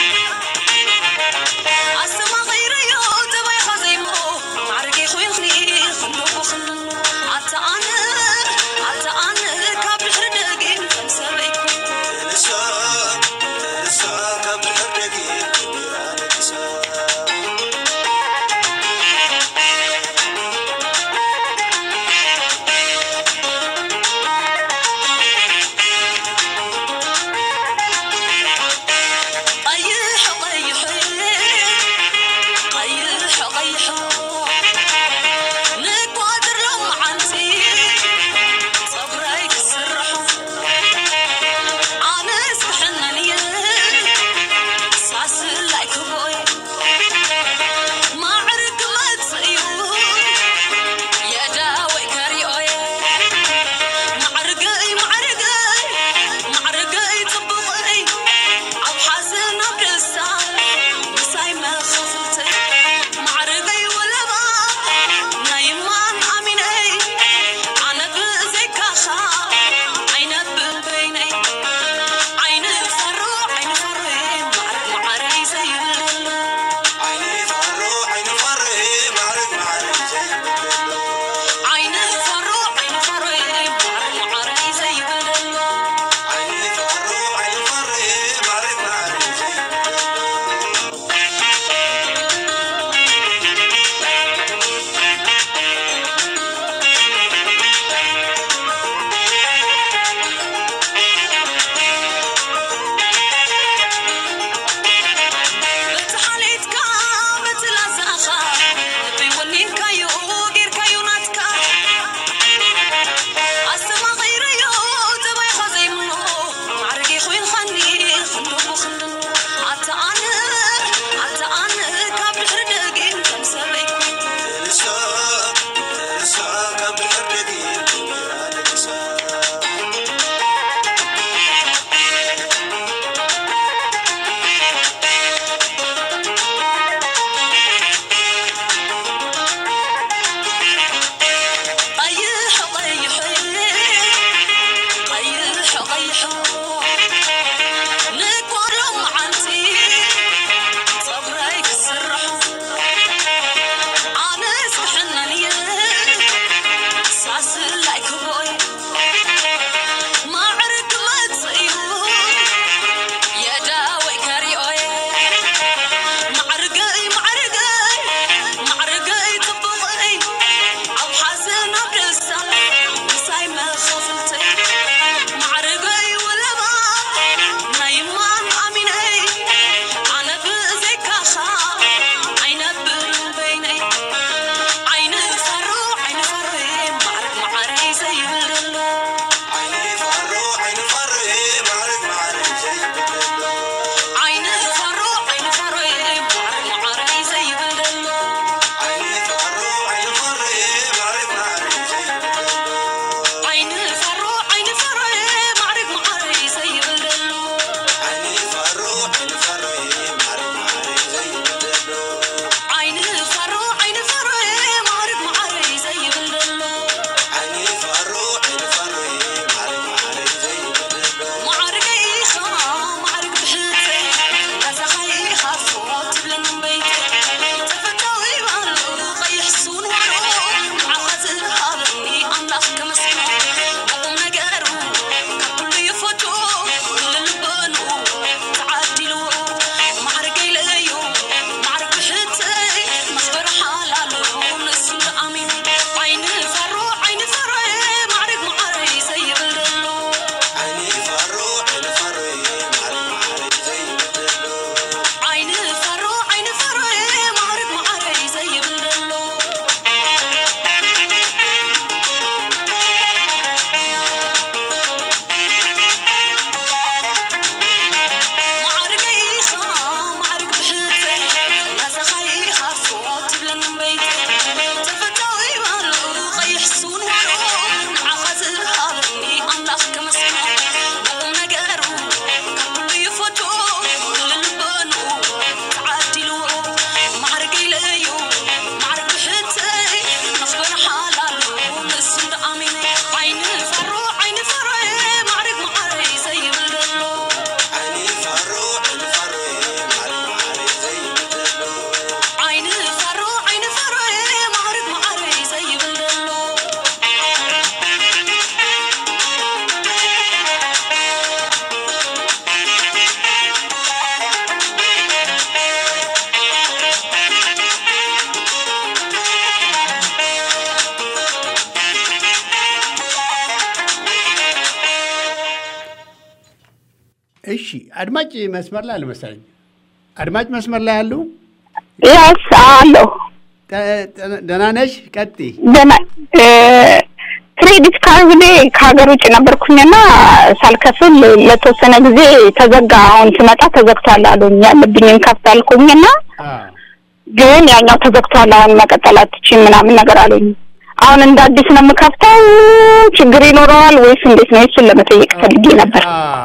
አድማጭ መስመር ላይ አልመሰለኝ። አድማጭ መስመር ላይ ያሉ ያስ አለሁ። ደህና ነሽ? ቀጥይ። ደህና ክሬዲት ካርድ ላይ ከሀገር ውጭ ነበርኩኝና ሳልከፍል ለተወሰነ ጊዜ ተዘጋ። አሁን ስመጣ ተዘግቷል አሉኝ። ያለብኝን ከፍት አልኩኝና ግን ያኛው ተዘግቷል፣ አሁን መቀጠል አትችይም ምናምን ነገር አሉኝ። አሁን እንደ አዲስ ነው የምከፍተው። ችግር ይኖረዋል ወይስ እንዴት ነው? እሱን ለመጠየቅ ፈልጌ ነበር።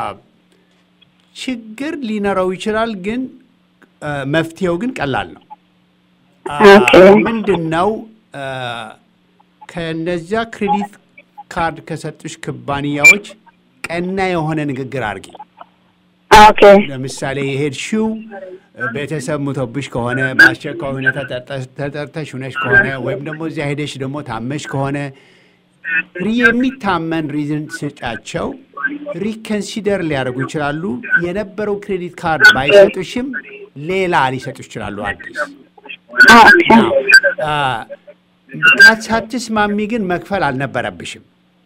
ችግር ሊኖረው ይችላል፣ ግን መፍትሄው ግን ቀላል ነው። ኦኬ። ምንድን ነው ከነዚያ ክሬዲት ካርድ ከሰጡሽ ኩባንያዎች ቀና የሆነ ንግግር አድርጊ። ኦኬ ለምሳሌ የሄድሽው ቤተሰብ ሙቶብሽ ከሆነ በአስቸኳይ ሁኔታ ተጠርተሽ ሁነሽ ከሆነ ወይም ደግሞ እዚያ ሄደሽ ደግሞ ታመሽ ከሆነ ሪ- የሚታመን ሪዝን ስጫቸው ሪከንሲደር ሊያደርጉ ይችላሉ። የነበረው ክሬዲት ካርድ ባይሰጡሽም ሌላ ሊሰጡሽ ይችላሉ አዲስ። ኦኬ ሳትስማሚ ግን መክፈል አልነበረብሽም።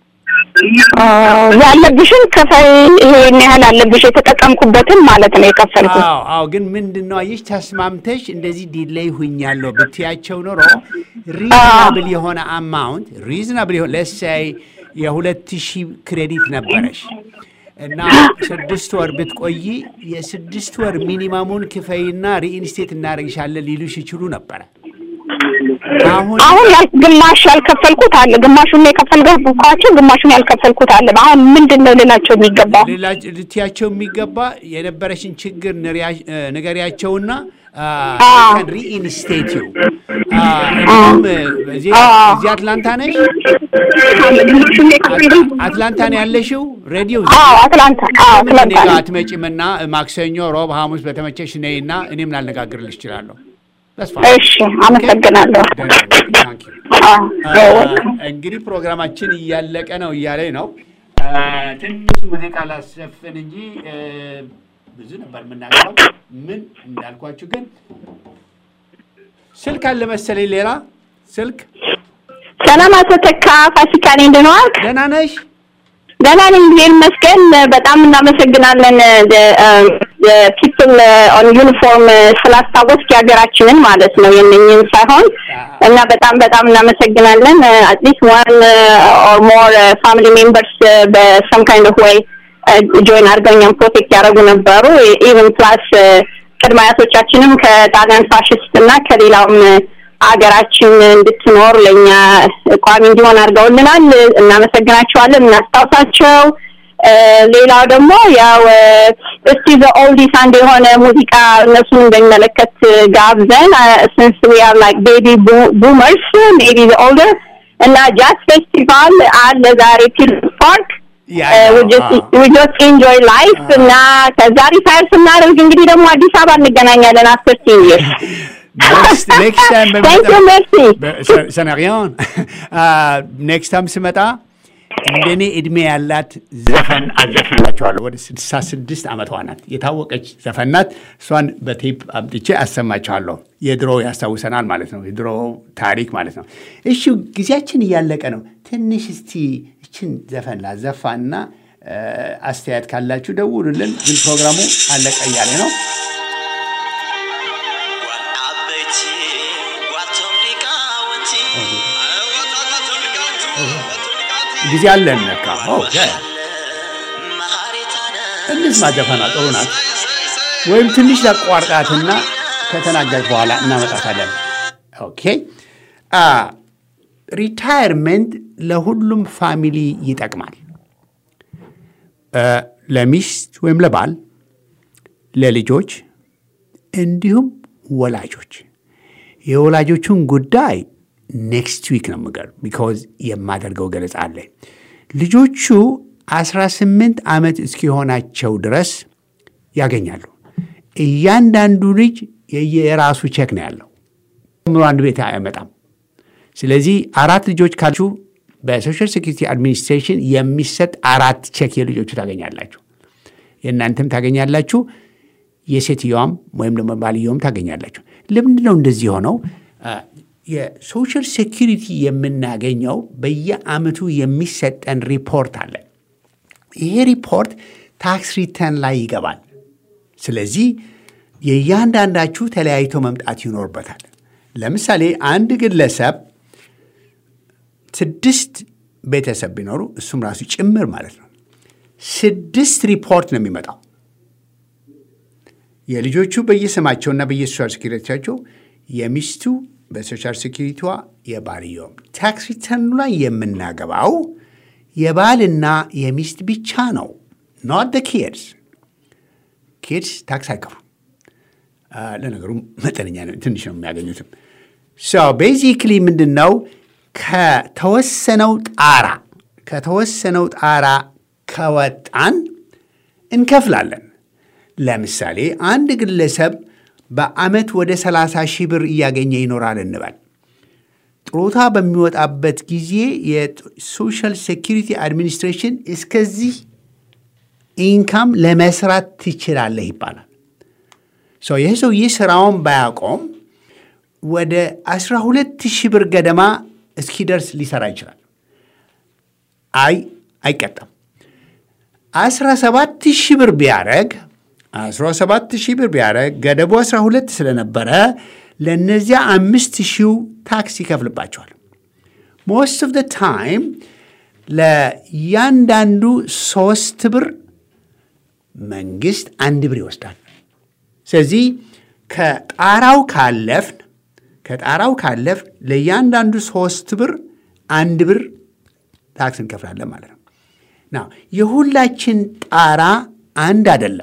ያለብሽን ክፈይ፣ ይሄን ያህል አለብሽ የተጠቀምኩበትን ማለት ነው የከፈልኩት። አዎ አዎ። ግን ምንድን ነው አየሽ፣ ተስማምተሽ እንደዚህ ዲሌይ ሁኛለሁ ብትያቸው ኖሮ ሪዝናብል የሆነ አማውንት ሪዝናብል የሆነ ለሳይ የሁለት ሺህ ክሬዲት ነበረሽ እና ስድስት ወር ብትቆይ የስድስት ወር ሚኒማሙን ክፈይና ሪኢንስቴት እናደርግሻለን ሊሉሽ ይችሉ ነበረ። አሁን አሁን ያል ግማሽ ያልከፈልኩት አለ፣ ግማሹን ነው የከፈልኳቸው፣ ግማሹን ያልከፈልኩት አለ። አሁን ምንድን ነው ልላቸው የሚገባው? ሌላ ልትያቸው የሚገባ የነበረሽን ችግር ንሪያ- ንገሪያቸውና ሪኢንስቴት ዩ እዚህ አትላንታ ነሽ? ግማሹን ነው የከፈልኩት። አትላንታ ነው ያለሽው? ሬዲዮ አዎ አትላንታ፣ አዎ ለምን እኔ አትላንታ ጋር ነው። አትመጪምና ማክሰኞ፣ ሮብ፣ ሐሙስ በተመቸሽ ነይና እኔም ላነጋግርልሽ እችላለሁ። ተስፋ እሺ፣ አመሰግናለሁ። አዎ እንግዲህ ፕሮግራማችን እያለቀ ነው እያለኝ ነው። ትንሽ ሙዚቃ ላሰፍን እንጂ እ፣ ብዙ ነበር የምናገረው። ምን እንዳልኳችሁ ግን ስልክ አለ መሰለኝ። ሌላ ስልክ ሰላም አቶ ተካ ፋሲካ ነኝ። ደህና ዋልክ? ደህና ነሽ? ደህና ነኝ፣ እግዚአብሔር ይመስገን። በጣም እናመሰግናለን ፒፕል ኦን ዩኒፎርም ስላስታወስክ የሀገራችንን ማለት ነው የነኝን ሳይሆን እና በጣም በጣም እናመሰግናለን። አትሊስት ዋን ኦር ሞር ፋሚሊ ሜምበርስ በሰም ካይንድ ኦፍ ወይ ጆይን አድርገው እኛም ፕሮቴክት ያደረጉ ነበሩ። ኢቨን ፕላስ ቅድመ አያቶቻችንም ከጣሊያን ፋሽስት እና ከሌላውም ሀገራችን እንድትኖር ለእኛ ቋሚ እንዲሆን አድርገውልናል። እናመሰግናቸዋለን፣ እናስታውሳቸው። እ፣ ሌላው ደግሞ ያው እስቲ ዘኦልዲስ አንድ የሆነ ሙዚቃ እነሱን እንደሚመለከት ጋብዘን ስንስ ዊ አር ላይክ ቤቢ ቡመርስ ሜቢ ዘ ኦልደር እና ጃዝ ፌስቲቫል አለ ዛሬ ፒልስ ፓርክ ያ we just we just enjoy life እና ከዛ ሪታየር ስናደርግ እንግዲህ ደግሞ አዲስ አበባ እንገናኛለን አፍተር ቲን ይርስ ኔክስት ታይም Thank you, merci. ሰናሪያን ኔክስት ታይም ስመጣ እንደኔ እድሜ ያላት ዘፈን አዘፍንላችኋለሁ። ወደ ስድሳ ስድስት ዓመቷ ናት። የታወቀች ዘፈን ናት። እሷን በቴፕ አምጥቼ አሰማችኋለሁ። የድሮ ያስታውሰናል ማለት ነው። የድሮ ታሪክ ማለት ነው። እሺ ጊዜያችን እያለቀ ነው። ትንሽ እስቲ እችን ዘፈን ላዘፋና እ፣ አስተያየት ካላችሁ ደውሉልን። ግን ፕሮግራሙ አለቀ እያለ ነው። ዓበይቲ ዋቶም ሊቃውንቲ ዋቶም ሊቃውንቲ ጊዜ አለን ነካ መሃሪታነ እንስማ። ዘፈኗ ጥሩ ናት። ወይም ትንሽ ላቋርጣትና ከተናገር በኋላ እናመጣታለን። ኦኬ አ ሪታየርመንት ለሁሉም ፋሚሊ ይጠቅማል። እ፣ ለሚስት ወይም ለባል፣ ለልጆች እንዲሁም ወላጆች። የወላጆቹን ጉዳይ ኔክስት ዊክ ነው ምገር ቢካዝ የማደርገው ገለጻ አለ። ልጆቹ 18 ዓመት እስኪሆናቸው ድረስ ያገኛሉ። እያንዳንዱ ልጅ የየራሱ ቼክ ነው ያለው። ምሮ አንድ ቤት አይመጣም። ስለዚህ አራት ልጆች ካላችሁ በሶሻል ሴኩሪቲ አድሚኒስትሬሽን የሚሰጥ አራት ቼክ የልጆቹ ታገኛላችሁ። የእናንተም ታገኛላችሁ። የሴትየዋም ወይም ደግሞ ባልየውም ታገኛላችሁ። ለምንድን ነው እንደዚህ የሆነው? አ፣ የሶሻል ሴኩሪቲ የምናገኘው በየአመቱ የሚሰጠን ሪፖርት አለ። ይሄ ሪፖርት ታክስ ሪተርን ላይ ይገባል። ስለዚህ የእያንዳንዳችሁ ተለያይቶ መምጣት ይኖርበታል። ለምሳሌ አንድ ግለሰብ ስድስት ቤተሰብ ቢኖሩ እሱም ራሱ ጭምር ማለት ነው ስድስት ሪፖርት ነው የሚመጣው። የልጆቹ በየስማቸውና በየሶሻል ሴኪሪቲያቸው የሚስቱ በሶሻል ሴኪሪቲዋ የባልየውም ታክስ ሪተርኑ ላይ የምናገባው የባልና የሚስት ብቻ ነው። ኖት ደ ኪድስ ኪድስ ታክስ አይከፍሉም። ለነገሩ መጠነኛ ነው፣ ትንሽ ነው የሚያገኙትም። ቤዚክሊ ምንድን ነው ከተወሰነው ጣራ ከተወሰነው ጣራ ከወጣን እንከፍላለን። ለምሳሌ አንድ ግለሰብ በዓመት ወደ 30 ሺህ ብር እያገኘ ይኖራል እንበል። ጥሮታ በሚወጣበት ጊዜ የሶሻል ሴኪሪቲ አድሚኒስትሬሽን እስከዚህ ኢንካም ለመስራት ትችላለህ ይባላል። ይህ ሰውዬ ስራውን ባያቆም ወደ 12 ሺህ ብር ገደማ እስኪደርስ ሊሰራ ይችላል። አይ አይቀጣም። 17 ሺህ ብር ቢያደረግ 17 ሺህ ብር ቢያደረግ ገደቡ 12 ስለነበረ ለእነዚያ አምስት ሺው ታክስ ይከፍልባቸዋል። ሞስት ኦፍ ደ ታይም ለእያንዳንዱ ሶስት ብር መንግስት አንድ ብር ይወስዳል። ስለዚህ ከጣራው ካለፍን ከጣራው ካለፍን ለእያንዳንዱ ሶስት ብር አንድ ብር ታክስ እንከፍላለን ማለት ነው። ና የሁላችን ጣራ አንድ አይደለም።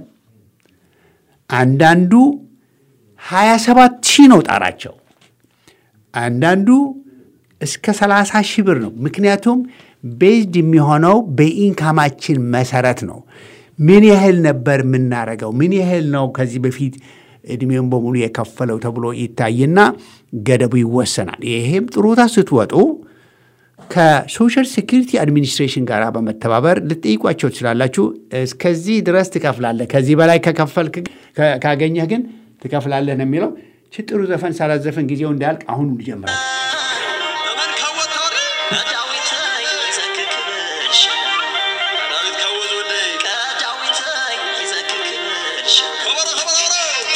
አንዳንዱ 27 ሺህ ነው ጣራቸው። አንዳንዱ እስከ 30 ሺህ ብር ነው። ምክንያቱም ቤዝድ የሚሆነው በኢንካማችን መሰረት ነው። ምን ያህል ነበር የምናረገው? ምን ያህል ነው ከዚህ በፊት እድሜውን በሙሉ የከፈለው ተብሎ ይታይና ገደቡ ይወሰናል። ይሄም ጥሮታ ስትወጡ ከሶሻል ሴኪሪቲ አድሚኒስትሬሽን ጋር በመተባበር ልጠይቋቸው ትችላላችሁ። እስከዚህ ድረስ ትከፍላለህ፣ ከዚህ በላይ ከከፈልክ ካገኘህ ግን ትከፍላለህ ነው የሚለው። ጥሩ ዘፈን ሳላዘፈን ጊዜው እንዳያልቅ አሁን ይጀምራል። እመን ካወታሪ ከዳዊተይ ይዘክክልሽ ዳዊት ካወዝ ወደይ ከዳዊተይ ይዘክክልሽ ከበረ ከበረ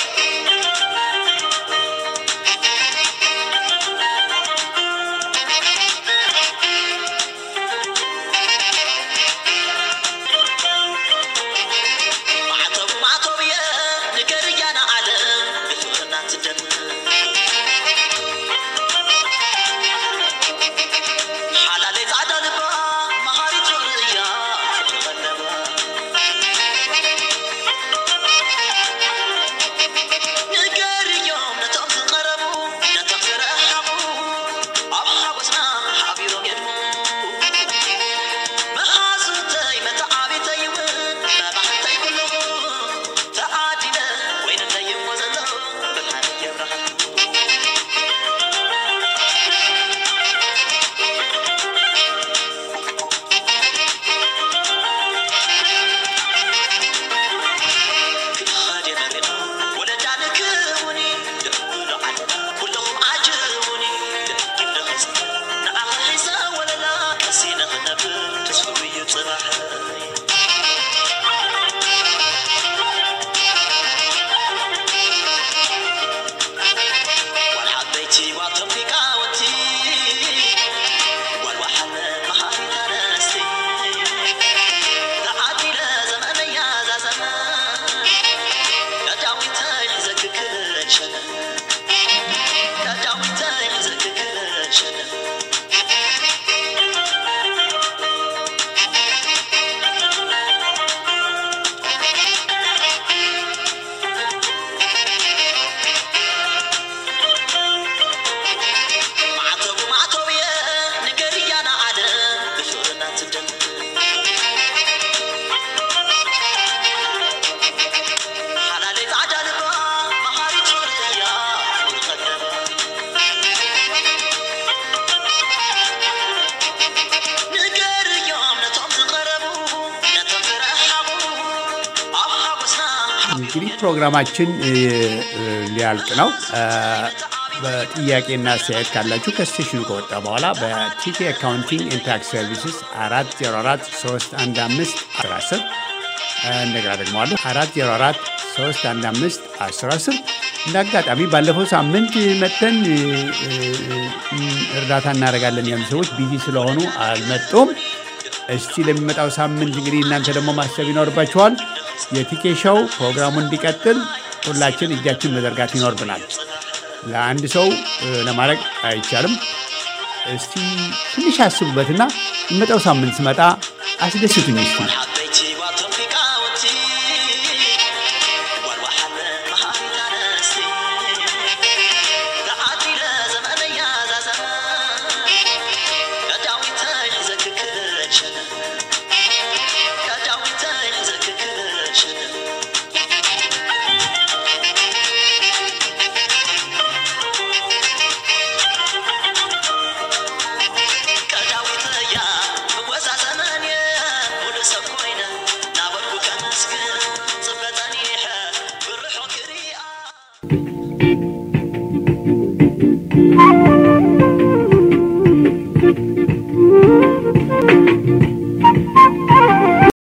ማዕተቡ ማዕተብ እየ ንገር እያና ዓለም ብፍቕርና ትደምር ሓላለይ ፃዕዳ ልባ መሃሪት ርእያ ትቐለባ ንገር እዮም ነቶም ዝቐረቡ ነቶም ዝረሓቑ ኣብ ሓጎስና ሓቢሮም የድሙ መሓዙተይ መተዓቢተይ እውን መባሕተይ ኩለኹ ተዓዲለ ወይንለይ እሞ ዘሎ ብርሃን የብርሃን ክኻድ የመሬና ወለዳ ንክውኒ ደብሎ ዓለና ኩለኹም ዓጅቡኒ ደጊም ንኽፅ ንዓኸ ሒዘ ወለላ ቀሲ ንኽነብር ተስፍኡ እዩ ፅባሕ ዋል ዓበይቲ ዋቶም ሊቃውንቲ ዋል ዋሓነ መሃሪት ኣነስቲ ተዓዲለ ዘመነያ ዛ ዘመን ዳዳዊተይ ሕዘክክለን ሸነ ዳዳዊተይ ሕዘክክለን ሸነ ማዕተቡ ማዕተብ እየ ንገር እያና ዓለም ብፍቕርና ትደምር ሓላለይ ፃዕዳ ልባ መሃሪት ርእያ ትቐለባ ንገር እዮም ነቶም ዝቐረቡ ነቶም ዝረሓቑ ኣብ ሓጎስና እንግዲህ ፕሮግራማችን እ, እ, ሊያልቅ ነው። እ, በጥያቄና አስተያየት ካላችሁ ከስቴሽኑ ከወጣ በኋላ በቲኬ አካውንቲንግ ኤንድ ታክስ ሰርቪስስ አራት ዜሮ አራት ሶስት አንድ አምስት አስር እንደገና ደግሞ አለ አራት ዜሮ አራት ሶስት አንድ አምስት አስር አስር እንደ አጋጣሚ ባለፈው ሳምንት መጥተን እ, እ, እ, እርዳታ እናደርጋለን ያሉ ሰዎች ቢዚ ስለሆኑ አልመጡም። እስቲ ለሚመጣው ሳምንት እንግዲህ እናንተ ደግሞ ማሰብ ይኖርባችኋል። የቲኬሻው ፕሮግራሙ እንዲቀጥል ሁላችን እጃችን መዘርጋት ይኖርብናል። ለአንድ ሰው እ, ለማድረግ አይቻልም። እስቲ ትንሽ አስቡበትና የሚመጣው ሳምንት ስመጣ አስደስቱኝ እስቲ። حبيتي وتوفيقاوتي والوحل مهانا نستي تعاتي لزمن يا زمان كداوي تحزك كرشن كداوي تحزك كرشن ከዳዊት ያ ወዛ ዘመን ሙሉ ሰብ ኮይነ ናበርኩ ከመስግን ጽበጠኒሐ ብርሖ ክሪኣ